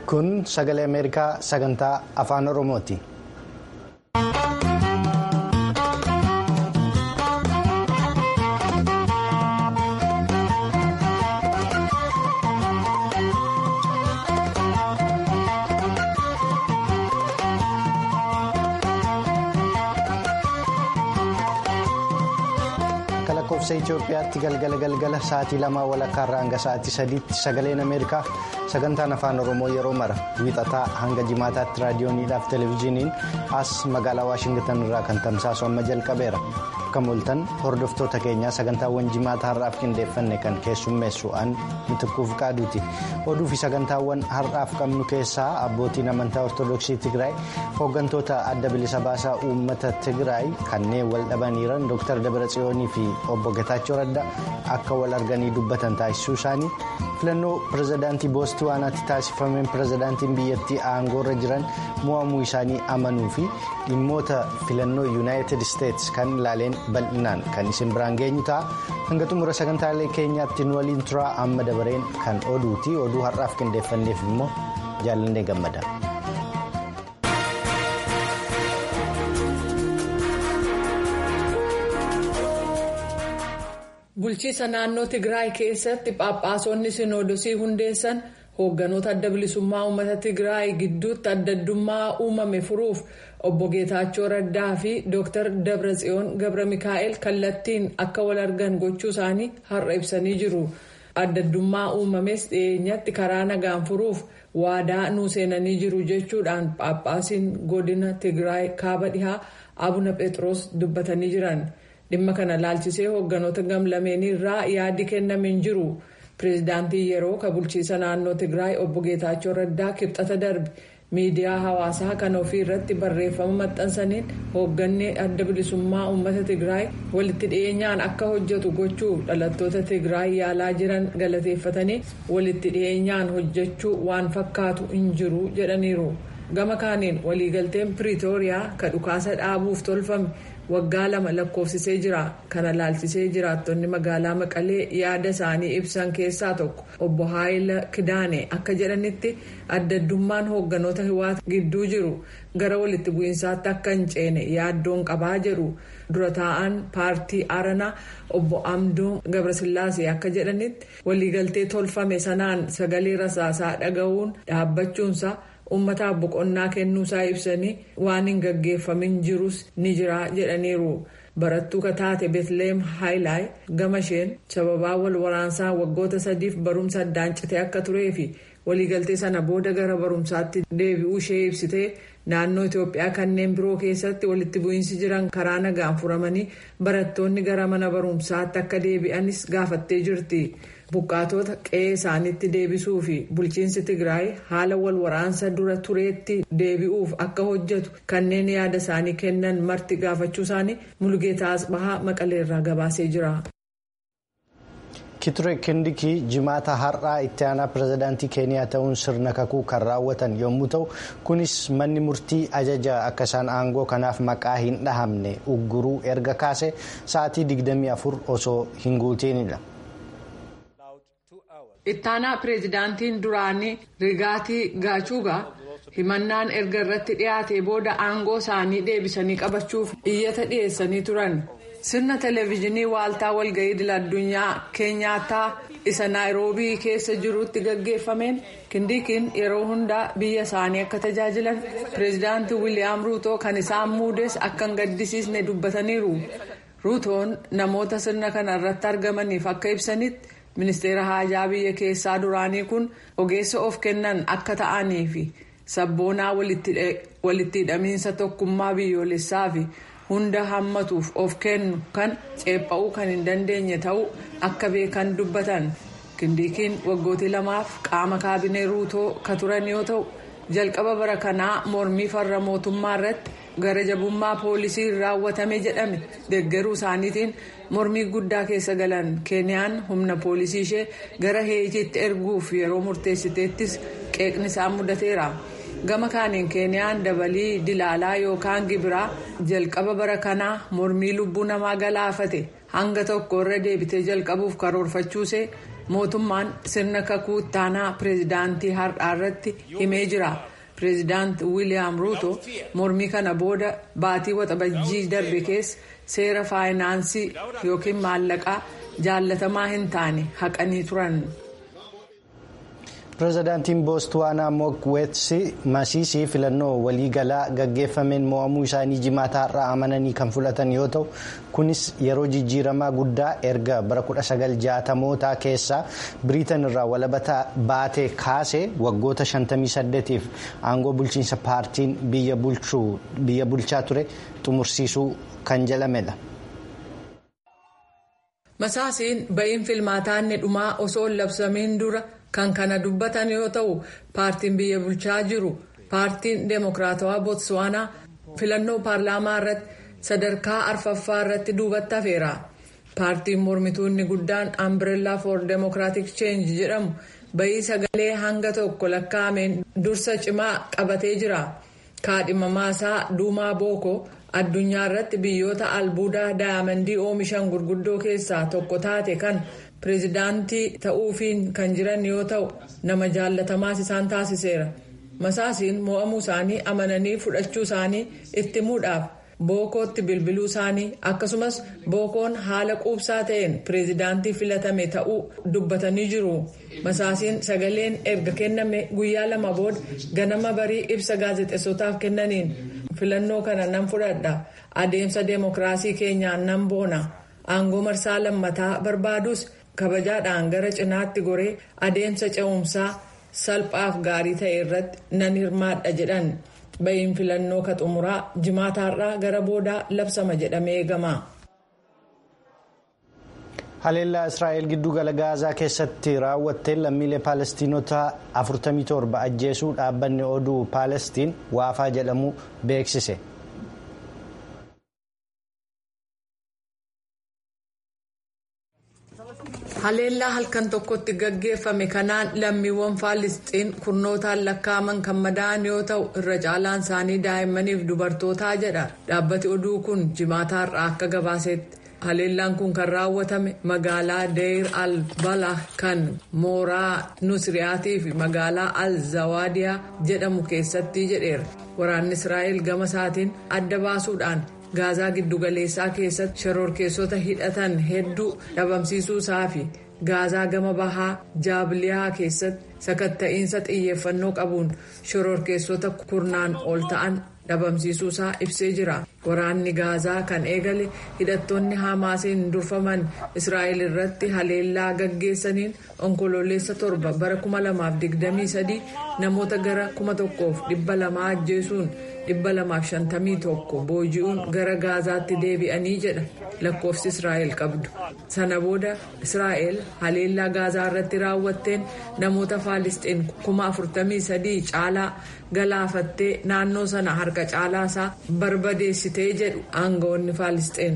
kun sagalee ameerikaa sagantaa afaan oromooti. lakkoofsa Itoophiyaatti galgala galgala sa'aatii lamaa walakkaa irraa hanga sa'aatii sadiitti sagaleen Ameerikaa sagantaan afaan Oromoo yeroo mara wiixataa hanga jimaataatti raadiyooniidhaaf televezyiiniin as magaalaa Waashingtan irraa kan tamsaasu amma jalqabeera. Akka mul'atan hordoftoota keenyaa sagantaawwan jimaataa har'aaf qindeeffanne kan keessummeessu an mitikkuuf qaaduuti. Oduu fi sagantaawwan har'aaf qabnu keessaa abbootiin amantaa ortodoksii Tigraay hooggantoota adda bilisa baasaa uummata Tigraay kanneen wal dhabaniiran Dr. Dabratsiyoonii fi obbo Getaachoo Raddaa akka wal arganii dubbatan taasisuu isaanii filannoo pirezidaantii boostiwaanaatti taasifameen pirezidaantiin biyyattii aangoorra jiran mo'amuu isaanii amanuu fi dhimmoota filannoo yuunaayitid isteetsi kan ilaaleen bal'inaan kan isin biraan geenyu ta'a hanga xumura sagantaalee keenyaatti nu waliin turaa amma dabareen kan oduuti oduu har'aaf qindeeffanneef immoo jaalannee gammada. bulchiisa naannoo tigraay keessatti phaaphaasonni sinoodosii hundeessan hoogganoota adda bilisummaa uummata tigraay gidduutti adda addummaa uumame furuuf obbo geetaachoo raddaa fi dr dabratsiyoon gabra mikaa'el kallattiin akka wal argan gochuu isaanii har'a ibsanii jiru adda addummaa uumames dhiyeenyatti karaa nagaan furuuf waadaa nuu seenanii jiru jechuudhaan phaaphaasiin godina tigraay kaaba dhihaa abuna phexros dubbatanii jiran. dhimma kana laalchisee hoogganoota gamlameenii irraa yaadi kenname hin jiru pireezidaantii yeroo ka bulchiisa naannoo tigraay obbo geetaachoo raddaa kibxata darbe miidiyaa hawaasaa kan ofii irratti barreeffama maxxansaniin hoogganni adda bilisummaa uummata tigraay walitti dhiyeenyaan akka hojjetu gochuuf dhalattoota tigraay yaalaa jiran galateeffatanii walitti dhiyeenyaan hojjechuu waan fakkaatu hin jiru jedhaniiru gama kaaniin waliigalteen piriitooriyaa ka dhukaasa dhaabuuf tolfame. waggaa lama lakkoofsisee jira kana laalchisee jiraattonni magaalaa maqalee yaada isaanii ibsan keessaa tokko obbo haayila kidaane akka jedhanitti adda addummaan hoogganoota hiwaata gidduu jiru gara walitti bu'iinsaatti akka hin ceene yaaddoon qabaa jedhu dura taa'an paartii aranaa obbo amduu gabrasillaasee akka jedhanitti waliigaltee tolfame sanaan sagalee rasaasaa dhaga'uun dhaabbachuunsaa. ummataaf boqonnaa kennuusaa ibsanii waan hin gaggeeffamin jirus ni jira jedhaniiru barattuu kataate beetleem haayilaay gama isheen sababaa wal waraansaa waggoota sadiif barumsa addaan citee akka turee fi waliigaltee sana booda gara barumsaatti deebi'uu ishee ibsitee naannoo itoophiyaa kanneen biroo keessatti walitti bu'iinsi jiran karaa nagaan furamanii barattoonni gara mana barumsaatti akka deebi'anis gaafattee jirti. buqqaatota qe'ee isaaniitti deebisuu fi bulchiinsi tigraay haala wal waraansa dura tureetti deebi'uuf akka hojjetu kanneen yaada isaanii kennan marti gaafachuu isaanii mulgeetaa asbahaa maqaleerraa gabaasee jira. kiture kindikii jimaata har'aa itti aanaa pirezidaantii keeniyaa ta'uun sirna kakuu kan raawwatan yommuu ta'u kunis manni murtii ajaja akka isaan aangoo kanaaf maqaa hin dhahamne ugguruu erga kaase sa'aatii 24 osoo hin guutiinidha. ittaanaa pireezidaantiin duraanii rigaatii gaachuugaa himannaan erga irratti dhiyaate booda aangoo isaanii deebisanii qabachuuf iyyata dhiyeessanii turan sirna televezyiinii waaltaa walga'ii idil addunyaa keenyaataa isa naayiroobii keessa jirutti gaggeeffameen kindikiin yeroo hundaa biyya isaanii akka tajaajilan pireezidaantii wiiliyaam ruutoo kan isaan muudes akka hin gaddisiisne dubbataniiru ruutoon namoota sirna kana irratti argamaniif akka ibsanitti. ministeera haajaa biyya keessaa duraanii kun ogeessa of kennan akka ta'anii fi sabboonaa walitti hidhamiinsa tokkummaa biyyoolessaa fi hunda hammatuuf of kennu kan ceepha'uu kan hin dandeenye ta'uu akka beekan dubbatan kindikiin waggootii lamaaf qaama kaabinee ruutoo ka turan yoo ta'u jalqaba bara kanaa mormii farra mootummaa irratti gara jabummaa poolisii raawwatame jedhame deeggaruu isaaniitiin mormii guddaa keessa galan keeniyaan humna poolisii ishee gara heetiitti erguuf yeroo murteessiteettis qeeqni isaan mudateera gama kaaniin keeniyaan dabalii dilaalaa yookaan gibiraa jalqaba bara kanaa mormii lubbuu namaa galaafate hanga tokko irra deebitee jalqabuuf karoorfachuusee mootummaan sirna kakuu ittaanaa pireezidaantii har'aa irratti himee jira. pireezidaant wiiliyaam ruuto mormii kana booda baatii waxabajjii darbe keessa seera faayinaansii yookiin maallaqaa jaallatamaa hin taane haqanii turan. pireezidaantiin boostwaanaa mookweetsi masiisii filannoo waliigalaa gaggeeffameen mo'amuu isaanii jimaata har'aa amananii kan fudhatan yoo ta'u kunis yeroo jijjiiramaa guddaa erga bara 1960mootaa keessaa biriitan irraa walabata baatee kaasee waggoota 58f aangoo bulchiinsa paartiin biyya bulchaa ture xumursiisuu kan jedhamedha. masaasiin ba'iin filmaataanni dhumaa osoo hin labsamiin dura. kan kana dubbatan yoo ta'u paartiin biyya bulchaa jiru paartiin deemokiraatawaa bootswaanaa filannoo paarlaamaa irratti sadarkaa arfaffaa irratti duubatti hafeera paartiin mormituunni guddaan ambireellaa for deemokiraatik cheenji jedhamu bayii sagalee hanga tokko lakkaa'ameen dursa cimaa qabatee jira kaadhimamaa isaa duumaa bookoo addunyaa irratti biyyoota albuudaa daayamandii oomishan gurguddoo keessaa tokko taate kan. pireezidaantii ta'uufiin kan jiran yoo ta'u nama jaallatamaas isaan taasiseera masaasiin mo'amuu isaanii amananii fudhachuu isaanii itti himuudhaaf bookootti bilbiluu isaanii akkasumas bookoon haala quubsaa ta'een pireezidaantii filatame ta'uu dubbatanii jiru masaasiin sagaleen erga kenname guyyaa lama booda ganama barii ibsa gaazexeessotaaf kennaniin filannoo kana nan fudhadha adeemsa deemokiraasii keenyaan nan boona aangoo marsaa lammataa barbaadus. kabajaadhaan gara cinaatti goree adeemsa ce'umsaa salphaaf gaarii ta'e irratti nan hirmaadha jedhan ba'iin filannoo ka xumuraa jimaataarraa gara boodaa labsama jedhamee eegama. haleellaa israa'el giddugala gaazaa keessatti raawwatteen lammiilee paalestiinota 47 ajjeesuu dhaabbanni oduu paalestiin waafaa jedhamu beeksise. haleellaa halkan tokkotti gaggeeffame kanaan lammiiwwan faalisxiin kurnootaan lakkaa'aman kan madaa'an yoo ta'u irra caalaan isaanii daa'immaniif dubartootaa jedha dhaabbati oduu kun jimaataarraa akka gabaasetti haleellaan kun kan raawwatame magaalaa deir al balah kan mooraa nusriyaatii fi magaalaa al zawaadiyaa jedhamu keessatti jedheera waraanni israa'el gama isaatiin adda baasuudhaan. gaazaa giddugaleessaa keessatti shororkeessota hidhatan hedduu dhabamsiisuu isaa fi gaazaa gama bahaa jaabliyaa keessatti sakatta'iinsa xiyyeeffannoo qabuun shororkeessota kurnaan ol ta'an dhabamsiisuu isaa ibsee jira waraanni gaazaa kan eegale hidhattoonni hamaasiin durfaman israa'el irratti haleellaa gaggeessaniin onkoloolessa torba bara 2023 namoota gara 1200 ajjeesuun. 251 booji'uun gara gaazaatti deebi'anii jedha lakkoofsi israa'el qabdu sana booda israa'el haleellaa gaazaa irratti raawwatteen namoota faalisxiin 43 caalaa galaafattee naannoo sana harka caalaa isaa barbadeessitee jedhu aangawoonni faalisxiin.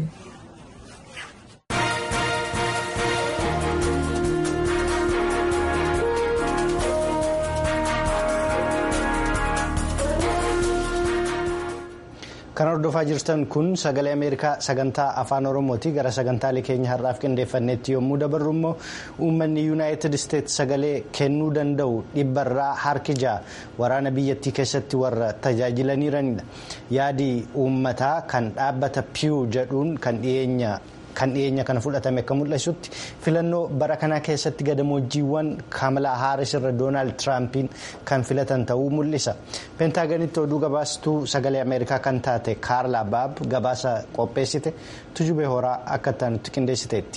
kan hordofaa jirtan kun sagalee ameerikaa sagantaa afaan oromooti gara sagantaalee keenya har'aaf qindeeffannetti yommuu dabarru immoo uummanni yuunaayitid isteetsi sagalee kennuu danda'u dhibbarraa harki ja'a waraana biyyattii keessatti warra tajaajilaniiranidha yaadi uummataa kan dhaabbata piyu jedhuun kan dhiyeenya. kan dhiyeenya kana fudhatame akka mul'isutti filannoo bara kanaa keessatti gadamoojiiwwan kamalaa haaris irra doonaald tiraampiin kan filatan ta'uu mul'isa peentaaganitti oduu gabaastuu sagalee ameerikaa kan taate kaarlaa baab gabaasa qopheessite tujubee horaa akka taanutti qindeessiteetti.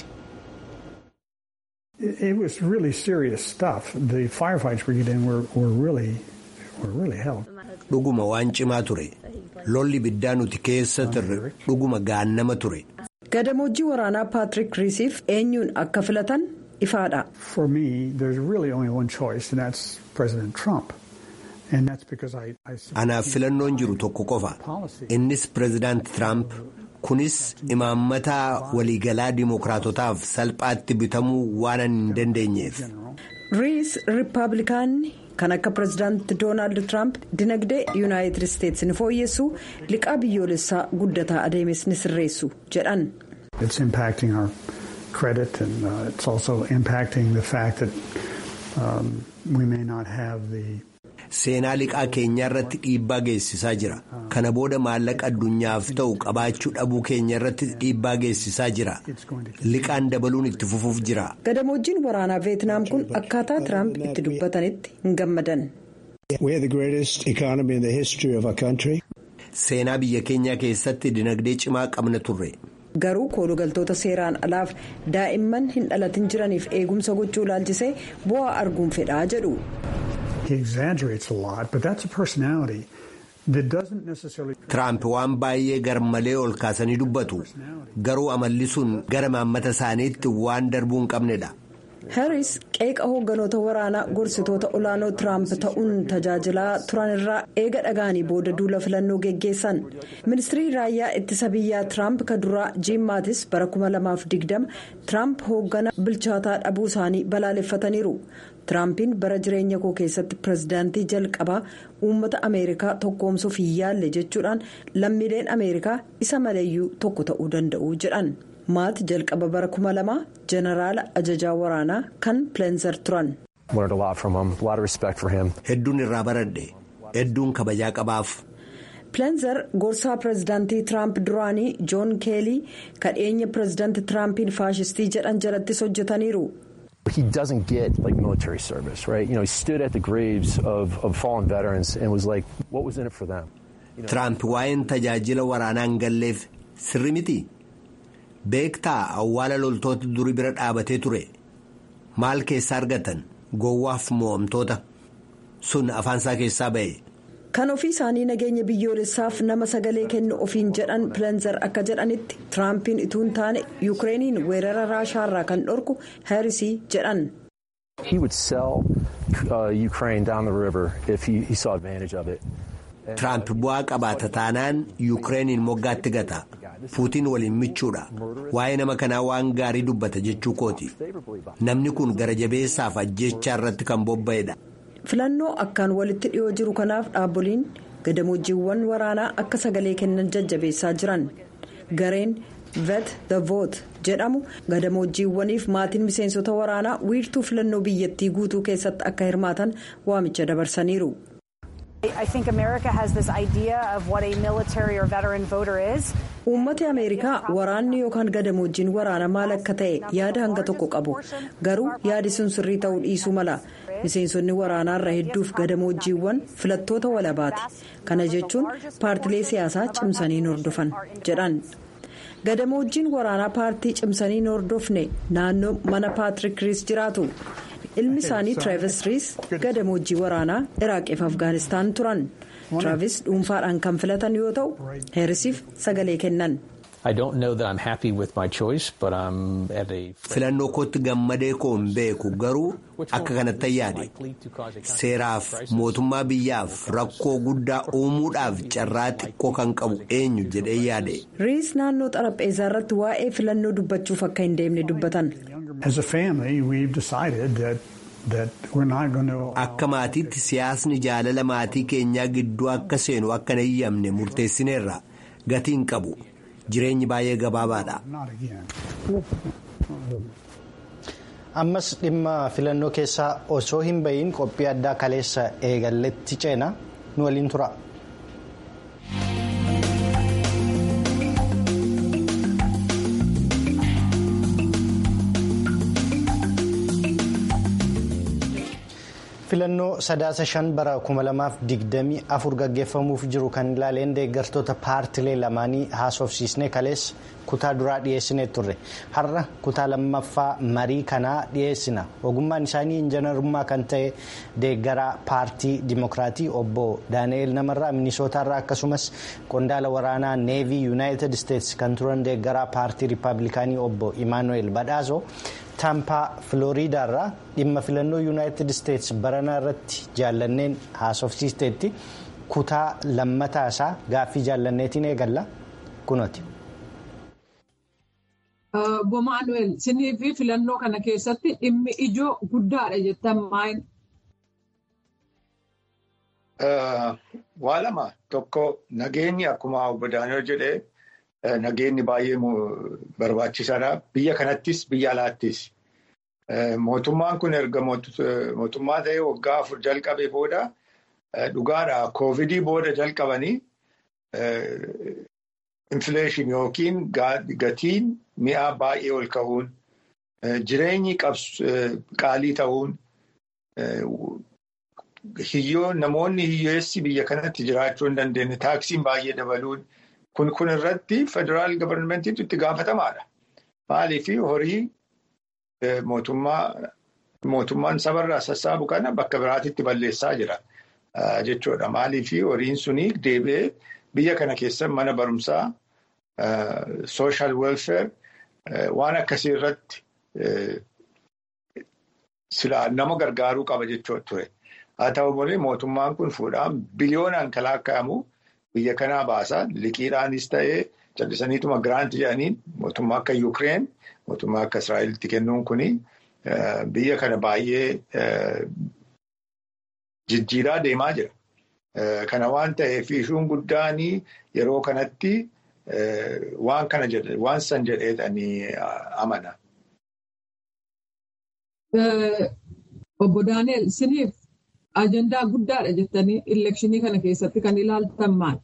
It was really serious stuff. The firefights we get in were, were really, were really hell. Dhuguma waan cimaa ture. Lolli biddaa nuti keessa turre dhuguma gaannama ture. Gadamooji waraanaa Paatrik Riisiif eenyuun akka filatan ifaadha. For me, there's really only one choice, and that's President Trump. And that's because I, I Anaaf filannoon jiru tokko qofa. Innis Pireezidaant Tiraamp. Kunis imaammata waliigalaa dimookiraatotaaf salphaatti bitamuu waan hin dandeenyeef. Riis Rippaabilikaanni kan akka pireezidaanti Doonaald Tiraamp dinagdee Yuunaayitid Isteetsi ni fooyyessu liqaa biyyoolessaa guddataa adeemes ni sirreessu jedhan. It's impacting our credit, and uh, it's also impacting the fact that um, we may not have the. Seenaa liqaa keenya irratti dhiibbaa geessisaa jira. Kana booda maallaqa addunyaaf ta'u qabaachuu dhabuu keenya irratti dhiibbaa geessisaa jira. Liqaan dabaluun itti fufuuf jira. Gadamoojiin waraanaa Veetnaam kun akkaataa Tiraamp itti dubbatanitti hin gammadan. Seenaa biyya keenyaa keessatti dinagdee cimaa qabna turre. Garuu koolugaltoota seeraan alaaf daa'imman hin dhalatin jiraniif eegumsa gochuu ilaalchisee bu'aa arguun fedhaa jedhu. Tiraamp waan baay'ee garmalee ol kaasanii dubbatu garuu amalli sun gara maammata isaaniitti waan darbuu hin qabnedha. Harris qeeqa hoogganoota waraanaa gorsitoota olaanoo Tiraamp ta'uun tajaajilaa turan irraa eega dhagaanii booda duula filannoo geggeessan. Ministirii raayyaa ittisa biyyaa Tiraamp ka duraa Jiim Maatis bara 2020 Tiraamp hooggana bilchaataa dhabuu isaanii balaaleffataniiru. Tiraampiin bara jireenya koo keessatti pirezidaantii jalqabaa uummata Ameerikaa tokkoomsuuf hin yaalle jechuudhaan lammiileen Ameerikaa isa maleeyyuu tokko ta'uu danda'u jedhan. maat jalqaba bara kuma lama jeneraala ajajaa waraanaa kan pileenzer turan. Hedduun irraa baradhe hedduun kabajaa qabaaf. pileenzer gorsaa pirezidaantii tiraamp duraanii joon keelii kadheenya pirezidaantii tiraampiin faashistii jedhan jalattis hojjetaniiru. He doesn't get like military service, right? You know, he stood at the graves of, of fallen veterans and was like, what was in it for them? Tiraamp waa'een tajaajila waraanaa hin galleef sirri miti. beektaa awwaala loltoota durii bira dhaabatee ture maal keessaa argatan gowwaaf mo'amtoota sun afaansaa keessaa ba'e. kan ofii isaanii nageenya biyyoolessaaf nama sagalee kennu ofiin jedhan pileenzer akka jedhanitti tiraampiin ituu hin taane yuukireeniin weerara raashaarraa kan dhorku haarisii jedhan. He would sell uh, Ukraine down the river if he, he saw advantage of it. Tiraamp bu'aa qabaata taanaan yuukireeniin moggaatti gata. Puutiin waliin michuudha. Waa'ee nama kanaa waan gaarii dubbata jechuu kooti. Namni kun gara jabeessaaf ajjechaa irratti kan bobba'edha. Filannoo akkaan walitti dhiyoo jiru kanaaf dhaaboliin gadamoojiiwwan waraanaa akka sagalee kennan jajjabeessaa jiran. Gareen vet the vote jedhamu gadamoojiiwwaniif maatiin miseensota waraanaa wiirtuu filannoo biyyattii guutuu keessatti akka hirmaatan waamicha dabarsaniiru. Uummati Ameerikaa waraanni yookaan gadamoojiin waraana maal akka ta'e yaada hanga tokko qabu garuu yaadi sun sirrii ta'uu dhiisuu mala miseensonni waraanaarra hedduuf gadamoojiiwwan filattoota walabaati kana jechuun paartilee siyaasaa cimsanii hordofan jedhan. gadamoojiin waraanaa paartii cimsanii hordofne naannoo mana paatrik riis jiraatu ilmi isaanii tiraavis riis gadamoojii waraanaa iraaqiif afgaanistaan turan tiraavis dhuunfaadhaan kan filatan yoo ta'u heerisiif sagalee kennan. filannoo kootti gammadee koo hin beeku garuu akka kanatti yaade seeraaf mootummaa biyyaaf rakkoo guddaa uumuudhaaf carraa xiqqoo kan qabu eenyu jedhee yaade. riis naannoo xarapheezaa irratti waa'ee filannoo dubbachuuf akka hin deemne dubbatan. akka maatiitti siyaasni jaalala maatii keenyaa gidduu akka seenu akka hin eeyyamne murteessineerra gatii hin qabu. jireenyi baay'ee gabaabaadha. ammas dhimma filannoo keessaa osoo hin bahiin qophii addaa kaleessa eegalletti ceena nu waliin tura. filannoo sadaasa shan bara 2024 gaggeeffamuuf jiru kan ilaaleen deeggartoota paartilee lamaanii haasofsiisnee kaleessa kutaa duraa dhiyeessinee turre har'a kutaa lammaffaa marii kanaa dhiyeessina ogummaan isaanii injiinarummaa kan ta'e deeggaraa paartii dimokiraatii obbo daani'eel namarraa minisootaarraa akkasumas qondaala waraanaa neevii yuunaayitid isteetsi kan turan deeggaraa paartii riippaabilikaanii obbo imaanu'eel badhaasoo. taampaa filooriidaarraa dhimma filannoo yuunaayitid isteetsi baranaa irratti jaallanneen haasofsiisteetti kutaa lammataa isaa gaaffii jaallanneetiin eegalla kunooti. Obbo Maanuweel sinii fi filannoo kana keessatti dhimmi ijoo guddaadha jettan maayini? Waa lama tokko nageenyi akkuma obbo Daani'el jedhee nageenyi baay'ee barbaachisaadha. Biyya kanattis biyya alaattis. Mootummaan kun erga mootummaa ta'ee waggaa afur jalqabee booda dhugaadha. Koovidii booda jalqabanii infileeshin yookiin gatiin mi'aa baay'ee ol ka'uun jireenyi qaalii ta'uun namoonni hiyyeessi biyya kanatti jiraachuu hin dandeenye taaksiin baay'ee dabaluun kun kun irratti federaal gabarmentiitu itti gaafatamaadha. Maaliif horii mootummaan sabarraa sassaabu kana bakka biraatitti balleessaa jira jechuudha. Maaliif horiin suni deebi'ee biyya kana keessa mana barumsaa sooshaal welfare waan akkasii irratti silaa nama gargaaruu qaba jechuudha ture. Haa ta'u malee mootummaan kun fuudhaan biliyoonaan kalaaqamu biyya kanaa baasaa liqiidhaanis ta'ee callisaniituma giraanti jedhaniin mootummaa akka Yukireen mootummaa akka Israa'elitti kennuun kuni biyya kana baay'ee jijjiiraa deemaa jira. Kana waan ta'eef ishuun guddaan yeroo kanatti waan kana waan san jedheetanii amana. Obbo Daani'el siniif ajandaa guddaadha jettanii elekshinii kana keessatti kan ilaaltan maal?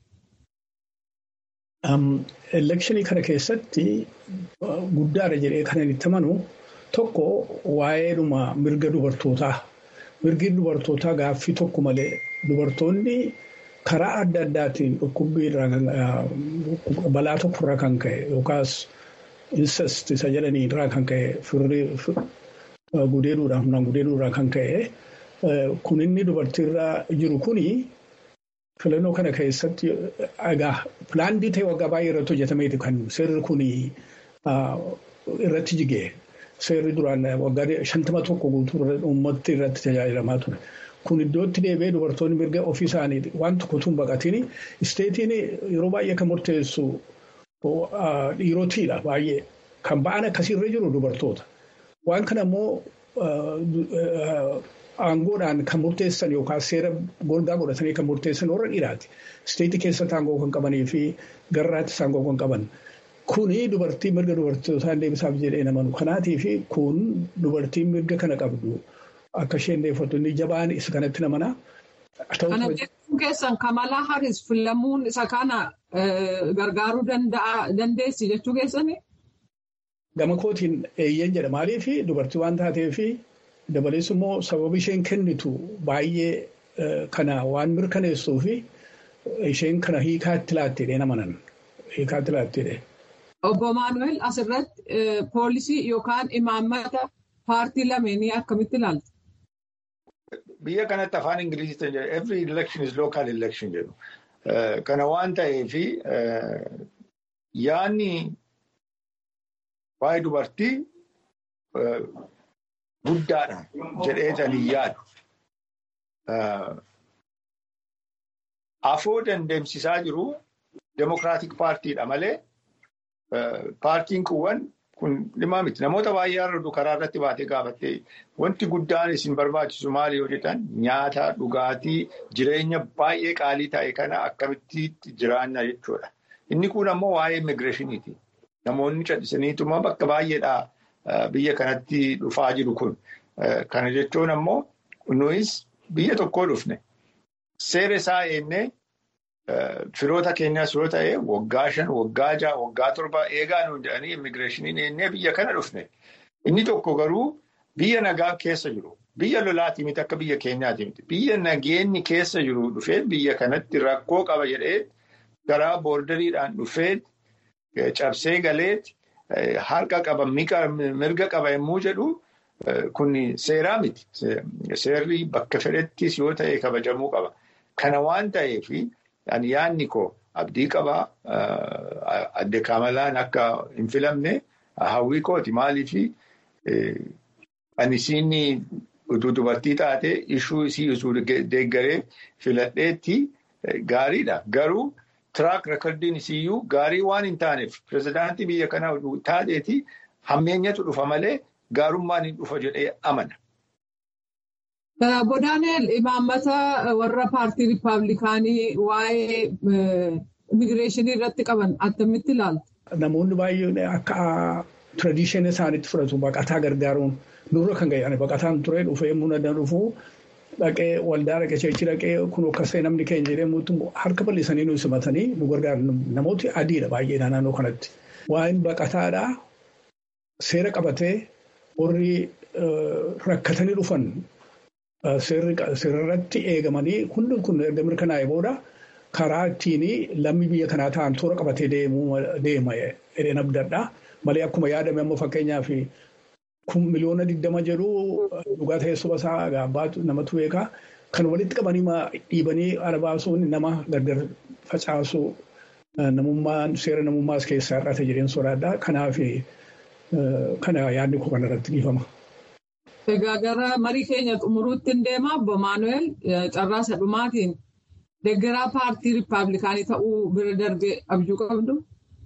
Elekshinii kana keessatti guddaadha jedhee kan itti amanu tokko waa'eedhuma mirga dubartootaa. Mirgi dubartootaa gaaffii tokko malee dubartoonni karaa adda addaatiin dhukkubbii balaa tokkorraa kan ka'e yookaas incest isa jedhanii irraa kan ka'e firri gudeeduudhaan humnaan gudeeduudhaan kan ka'e kun inni dubartiirraa jiru kuni filannoo kana keessatti egaa pilaandii ta'e waggaa baay'ee irratti hojjetameeti kan seerri kuni irratti jigee seerri duraan waggaa shantama tokko guutuu uummatti irratti tajaajilamaa ture. Kun iddootti deebi'ee dubartoonni mirga ofii isaanii waan tokko tun baqatiin isteetiin yeroo baay'ee kan murteessu dhiirotiidha baay'ee kan ba'an akkasiirra jiru dubartoota. Waan kana immoo aangoodhaan kan murteessan yookaan seera golgaa godhatanii kan murteessan warra dhiiraati. Isteetii keessatti aangoo kan qabanii fi garraattis aangoo kan qaban. Kuni dubartii mirga dubartootaan deebisaaf jedhee namanu. Kanaatiif kun dubartiin mirga kana qabdu akka isheen deeffattu inni jabaan isa kanatti namana. Kana jechuun keessan Kamalaa Haris filamuun isa kana gargaaruu dandeessi jechuu keessanii? Gama kootiin eeyyeen jedha. Maaliif dubartii waan taateef dabalees immoo sababa isheen kennitu baay'ee kana waan mirkaneessuu fi isheen kana hiikaatti laattee namanan. Hiikaatti laattee. Obbo Maanuweel asirratti poolisii yookaan imaammata paartii lameenii akkamitti ilaalta? Biyya kanatti afaan Ingiliziitiin jedhu every election is local election jedhu. Kana waan ta'eef yaadni waa'ee dubartii guddaadha jedheetanii yaadu. Afoo dandeemsisaa jiru Demokiraatik Paartiidha malee paartiin kuuwwan kun dhimma miti. Namoota baay'ee har'a karaa irratti baatee gaafattee wanti guddaan isin barbaachisu maali yoo jedhan nyaata dhugaatii jireenya baay'ee qaalii ta'e kana akkamitti jiraanna jechuudha. Inni kun ammoo waa'ee immigireeshiniiti. Namoonni callisaniituma bakka baay'eedhaa biyya kanatti dhufaa jiru kun. Kana jechuun ammoo nuyis biyya tokkoo dhufne. Seera isaa eennee firoota keenyaas yoo ta'e waggaa shan, waggaa ja'a, waggaa torba eegaa nuun jedhanii immigireeshiniin eennee biyya kana dhufne. Inni tokko garuu biyya nagaa keessa jiru. Biyya lolaatii miti akka biyya keenyaati miti. Biyya nageenyi keessa jiru dhufee biyya kanatti rakkoo qaba jedhee garaa boordariidhaan dhufee cabsee galeet harka qaba mirga qaba yommuu jedhu kun seeraa miti. Seerri bakka fedhettis yoo ta'e kabajamuu qaba. Kana waan ta'eef ani yaadni koo abdii qabaa adde Kamalaan akka hin filamne hawwii kooti maaliif ani isiin utuu dubartii taate ishuu isii utuu deeggaree filadheetti gaariidha. Garuu tiraak rekordiin isiyyuu gaarii waan hin taaneef pirezidaantii biyya kanaa taateeti hammeenyatu dhufa malee gaarummaan hin dhufa jedhee amana. Bodaaneel imaammata warra paartii riippaabilikaanii waa'ee immigireeshinii irratti qaban attamitti ilaaltu? Namoonni baay'een akka tradiishinii isaaniitti fudhatu baqataa gargaaruun nurra kan ga'e baqataan ture dhufee muna dhufuu dhaqee waldaa dhaqee cheechii dhaqee kun akkasii namni keenya jedhee harka bal'isanii nu simatanii nu gargaaru namooti adiidha baay'ee naannoo kanatti. Waa'een baqataadhaa seera qabatee warri rakkatanii dhufan seerarratti eegamanii hundi kun erga mirkanaa'e booda karaa ittiin lammii biyya kanaa ta'an toora qabatee deema jedheen abdadha. Malee akkuma yaadame amma fakkeenyaaf kun miliyoona digdama jedhu dhugaa teessuma isaa gaabbaatu namatu beekaa. Kan walitti qabanii dhiibanii ala baasuun nama gargar facaasu namummaan seera namummaas keessaa hir'ate jedheen sodaadha. Kanaaf kana yaadni koo kanarratti dhiifama. Egaa gara marii keenya xumuruutti hin deema obbo Maanuweel carraasa dhumaatiin deeggaraa paartii Rippaabilikaanii ta'uu bira darbee abjuu qabdu.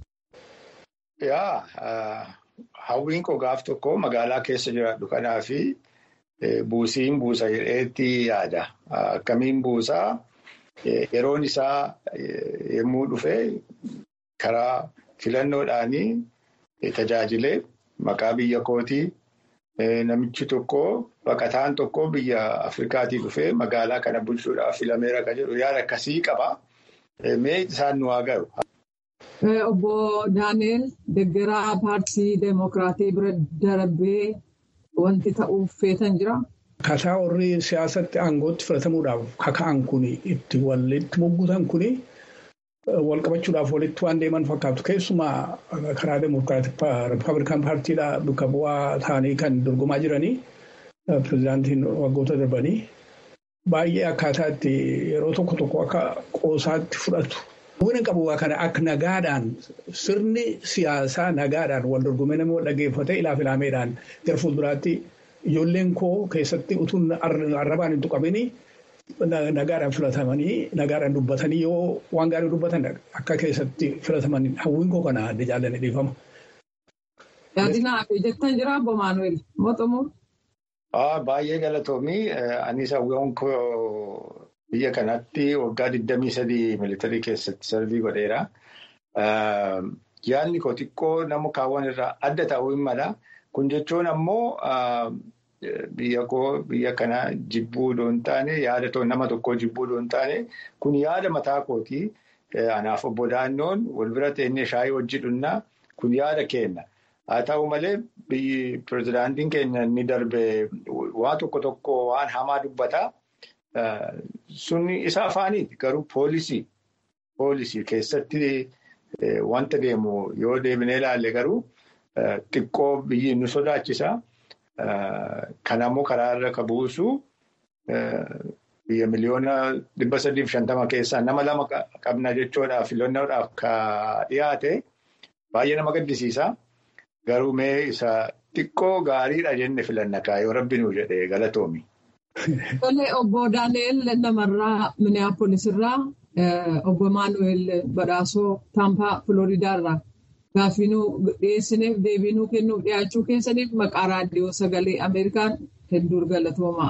Yaa hawwiin koo gaaf tokko magaalaa keessa jiraadhu kanaafi buusiin buusa jedheetti yaada. Akkamiin buusaa yeroon isaa yommuu dhufe karaa filannoodhaanii tajaajilee maqaa biyya kootii namichi tokko baqataan tokko biyya Afrikaatii dhufee magaalaa kana bulchuudhaaf filameera kan jedhu yaada akkasii qaba. Mee isaan nu haa gahu. Obbo Daaneel deeggaraa paartii Deemokiraatii bira darbee wanti ta'uuf feetan jira. Akkaataa warri siyaasatti aangootti filatamuudhaaf kaka'an kuni itti walitti moggutan kuni wal qabachuudhaaf walitti waan deeman fakkaatu. Keessumaa karaa Deemokiraatik Rippaabilikaan paartiidhaa bakka bu'aa ta'anii kan dorgomaa jiranii pirezidaantiin waggoota darbanii baay'ee akkaataa itti yeroo tokko tokko akka qoosaatti fudhatu. Wani qabu kana akka nagaadhaan sirni siyaasaa nagaadhaan wal dorgomee namni wal dhaggeeffate ilaaf ilaameedhaan gara fuulduraatti ijoolleen koo keessatti utuu arrabaan hin tuqamini nagaadhaan filatamanii nagaadhaan dubbatanii yoo waan gaarii dubbatan akka keessatti filataman hawwiin koo kana adda jaalladhe dhiifama. Yaadinaa fi jettan jira obbo Maanuweel Mooxumuu. Baay'ee galatoomii anis hawwiin koo. Biyya kanatti waggaa 23 militarii keessatti sarbii godheera. Yaadni koo xiqqoo nama kaawwan irraa adda ta'uu hin mala. Kun jechuun ammoo biyya koo biyya kana jibbuu doon taane yaada nama tokkoo jibbuu doon taane kun yaada mataa kooti. Anaaf obbo Daannoon wal bira teennee shaayii hojii dhunnaa kun yaada kenna. Haa ta'u malee biyyi pirezidaantiin keenya inni darbe waa tokko tokko waan hamaa dubbata. Sunni isa afaaniiti garuu poolisii poolisii keessatti wanta deemu yoo deebinee ilaalle garuu xiqqoo biyyi nu sodaachisa. Kan ammoo karaa irra ka buusu biyya miliyoona dhibba sadiif shantama keessaa nama lama qabna jechuudhaaf filannoodhaaf ka dhiyaate baay'ee nama gaddisiisa. Garuu mee isa xiqqoo gaariidha jenne filanna yoo rabbi nuu jedhee galatoomi. Tole obbo Daaneel namarraa Minneapolis irraa obbo Maanuweel Badhaasoo Taampaa Filooridaa irraa gaaffiinuu dhiyeessineef deebiinuu kennuuf dhiyaachuu keessaniif maqaa raadiyoo sagalee Ameerikaan hedduu galatoomaa.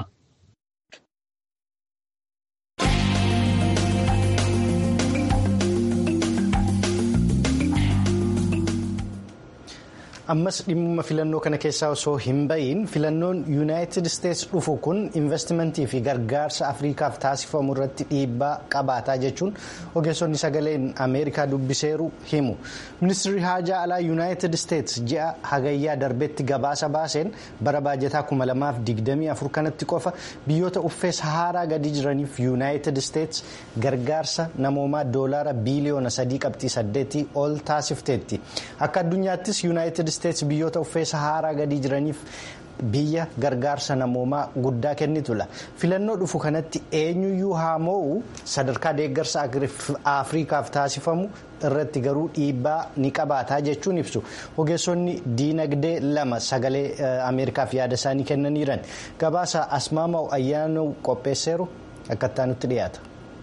ammas dhimma filannoo kana keessaa osoo hin ba'iin filannoon yuunaayitid isteetsi dhufu kun investimentii fi gargaarsa afriikaaf taasifamu irratti dhiibbaa qabaataa jechuun ogeessonni sagaleen ameerikaa dubbiseeru himu ministirri haajaa alaa yuunaayitid isteetsi ji'a hagayyaa darbetti gabaasa baaseen bara baajataa 2024 kanatti qofa biyyoota uffee sahaaraa gadi jiraniif yuunaayitid isteetsi gargaarsa namoomaa doolaara biiliyoona 3.8 ol taasifteetti akka addunyaattis yuunaayitid isteetsi biyyoota uffee sahaaraa gadi jiraniif biyya gargaarsa namoomaa guddaa kennitudha filannoo dhufu kanatti eenyuyyuu haa moo'u sadarkaa deeggarsa afriikaaf taasifamu irratti garuu dhiibbaa ni qabaataa jechuun ibsu ogeessonni diinagdee lama sagalee ameerikaaf yaada isaanii kennaniiran gabaasa asmaamaa'u ayyaanuu qopheesseeru akkattaa nutti dhiyaata.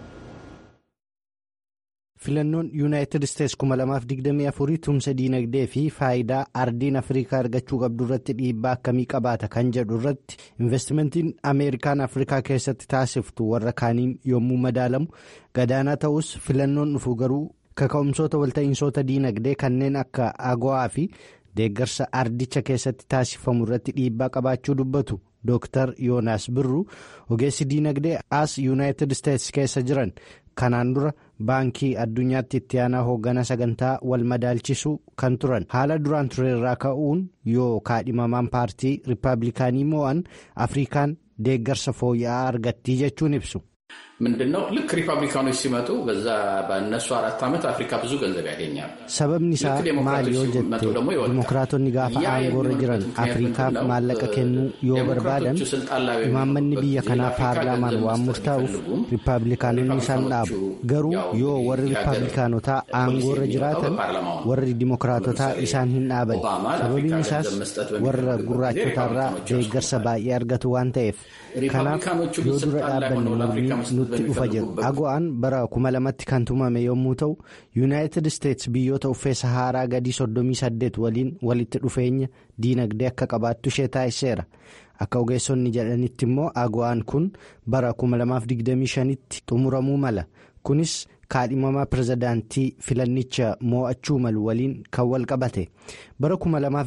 filannoon yuunaayitid isteetsi 2024 tumsa diinagdee fi faayidaa ardiin afrikaa argachuu qabdu irratti dhiibbaa akkamii qabaata kan jedhu irratti investimentiin ameerikaan afrikaa keessatti taasiftu warra kaaniin yommuu madaalamu gadaanaa ta'us filannoon dhufu garuu kaka'umsoota walta'iinsoota diinagdee kanneen akka agowaa fi deeggarsa ardicha keessatti taasifamu irratti dhiibbaa qabaachuu dubbatu Dr. Yoonaas Birruu ogeessi diinagdee as yuunaayitid isteetsi keessa jiran kanaan dura baankii addunyaatti itti aanaa hoogganaa sagantaa wal madaalchisuu kan turan haala duraan turerraa ka'uun yoo kaadhimamaan paartii riippaabilikaanii mo'an afrikaan deeggarsa fooyya'aa argattii jechuun ibsu. ምንድነው ልክ ሪፐብሊካኖች ሲመጡ በዛ በእነሱ አራት ዓመት አፍሪካ ብዙ ገንዘብ ያገኛል። sababni isaa maal yoo jette dimokiraatonni gaafa aangoorra jiran afriikaaf maallaqa kennuu yoo barbaadan imaammanni biyya kanaa paarlaamaan waan murtaa'uuf riippaabilikaanonni isaan dhaabu garuu yoo warri riippaabilikaanotaa aangoorra jiraatan warri dimokiraatotaa isaan hin dhaaban sababiin isaas warra gurraachotaarraa deeggarsa baay'ee argatu waan ta'eef kanaaf yoo dura dhaabbanne mormii nutti dhufa jedhu ago'aan bara kuma lamatti kan tumame yommuu ta'u yuunaayitid isteetsi biyyoota uffee saharaa gadii 38 waliin walitti dhufeenya diinagdee akka qabaattu ishee taasiseera akka ogeessonni jedhanitti immoo ago'aan kun bara 2025tti xumuramuu mala kunis kaadhimamaa pirezidaantii filannicha moo'achuu malu waliin kan wal qabate bara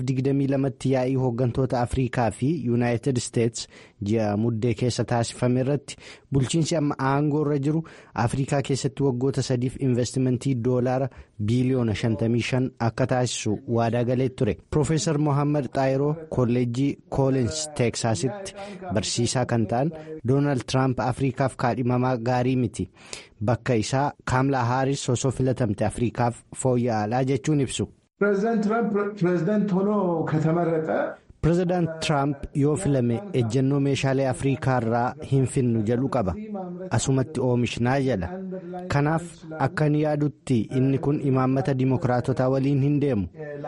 2022tti yaa'ii hooggantoota afriikaa fi yuunaayitid isteetsi ji'a muddee keessa taasifame irratti bulchiinsi amma aangoorra jiru afriikaa keessatti waggoota sadiif investimentii doolaara biiliyoona 55 akka taasisu waadaa galee ture piroofeesar mohaammed xaayiroo kolleejjii koolins teeksaasitti barsiisaa kan ta'an doonaald tiraamp afriikaaf kaadhimamaa gaarii miti bakka isaa kaamlaa haaris osoo filatamte afriikaaf fooyya'aadha jechuun ibsu. ፕሬዚዳንት ትራምፕ ፕሬዚዳንት ሆኖ ከተመረጠ pirezidaant tiraamp yoo filame ejjennoo meeshaalee afriikaa irraa hin finnu jedhu qaba asumatti oomishnaa jedha kanaaf akka inni yaadutti inni kun imaammata dimokiraatotaa waliin hin deemu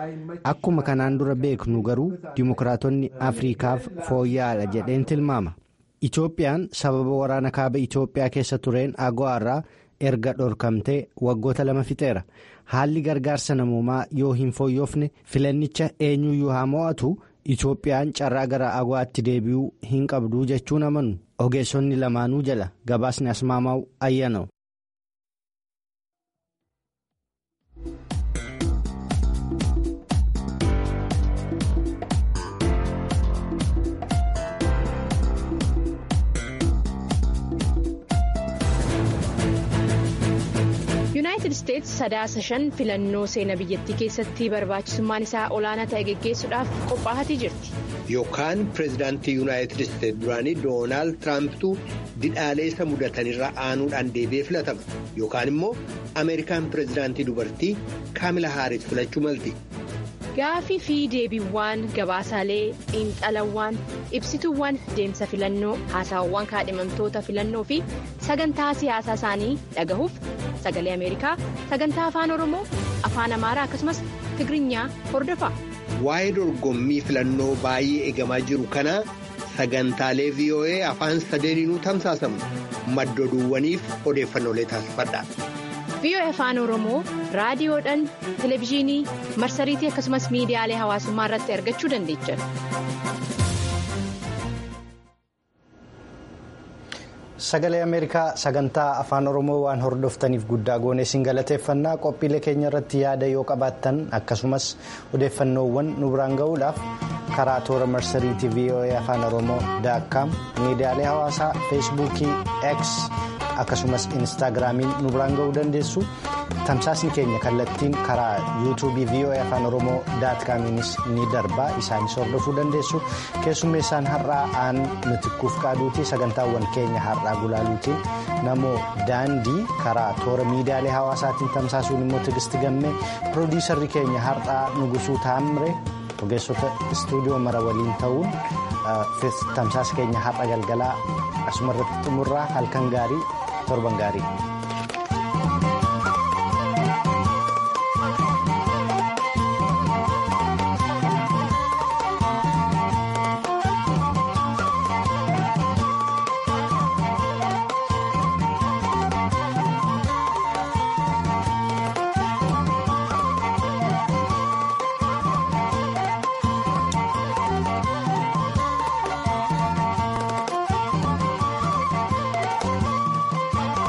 akkuma kanaan dura beeknu garuu dimokiraatonni afriikaaf fooyya'aadha jedheen tilmaama itoophiyaan sababa waraana kaaba itoophiyaa keessa tureen ago'aarraa erga dhorkamtee waggoota lama fixeera haalli gargaarsa namoomaa yoo hin fooyyofne filannicha eenyuyyuu haa mo'atu itoophiyaan carraa gara ago'aatti deebi'uu hin qabdu jechuun amanu ogeessonni lamaanuu jala gabaasni asmaamaa'u ayyana'u. yuunaayitid isteetsi sadaasa shan filannoo seenaa biyyattii keessatti barbaachisummaan isaa olaanaa ta'e geggeessuudhaaf qophaa'atii jirti. yookaan pireezidaantii yuunaayitid isteetsi duraanii doonaald tiraampituu didhaalee isa mudatanirra aanuudhaan deebi'ee filatama yookaan immoo ameerikaan pireezidaantii dubartii kaamila haaris filachuu malti. gaafii fi deebiiwwan gabaasaalee xiinxalawwan ibsituuwwan deemsa filannoo haasawwan kaadhimamtoota filannoo fi sagantaa siyaasaa isaanii dhagahuuf sagalee ameerikaa sagantaa afaan oromoo afaan amaaraa akkasumas tigirinya hordofa. waa'ee dorgommii filannoo baay'ee eegamaa jiru kana sagantaalee voa afaan sadeeniinuu tamsaasamu maddoduuwwaniif odeeffannoolee taasifadha. VOA afaan oromoo raadiyoodhaan televezyiinii marsariitii akkasumas miidiyaalee hawaasummaa irratti argachuu dandeechan. sagalee ameerikaa sagantaa afaan oromoo waan hordoftaniif guddaa goonee isin galateeffannaa qophiilee keenya irratti yaada yoo qabaattan akkasumas odeeffannoowwan nu biraan ga'uudhaaf karaa toora marsariitii voa afaan oromoo daakkaam miidiyaalee hawaasaa feesbuukii x akkasumas instaagiraamiin nu biraan ga'uu dandeessu tamsaasni keenya kallattiin karaa yuutuubii voa afaan oromoo daatkaamiinis ni darba isaanis hordofuu dandeessu keessummeessaan har'aa aan mitikkuuf qaaduuti sagantaawwan keenya har'aa gulaaluutiin namoo daandii karaa toora miidiyaalee hawaasaatiin tamsaasuun immoo tigisti gammee piroodiisarri keenya har'aa nugusuu taamre ogeessota istuudiyoo mara waliin ta'uun tamsaasa keenya har'a galgalaa asuma irratti xumurraa halkan gaarii torban gaarii.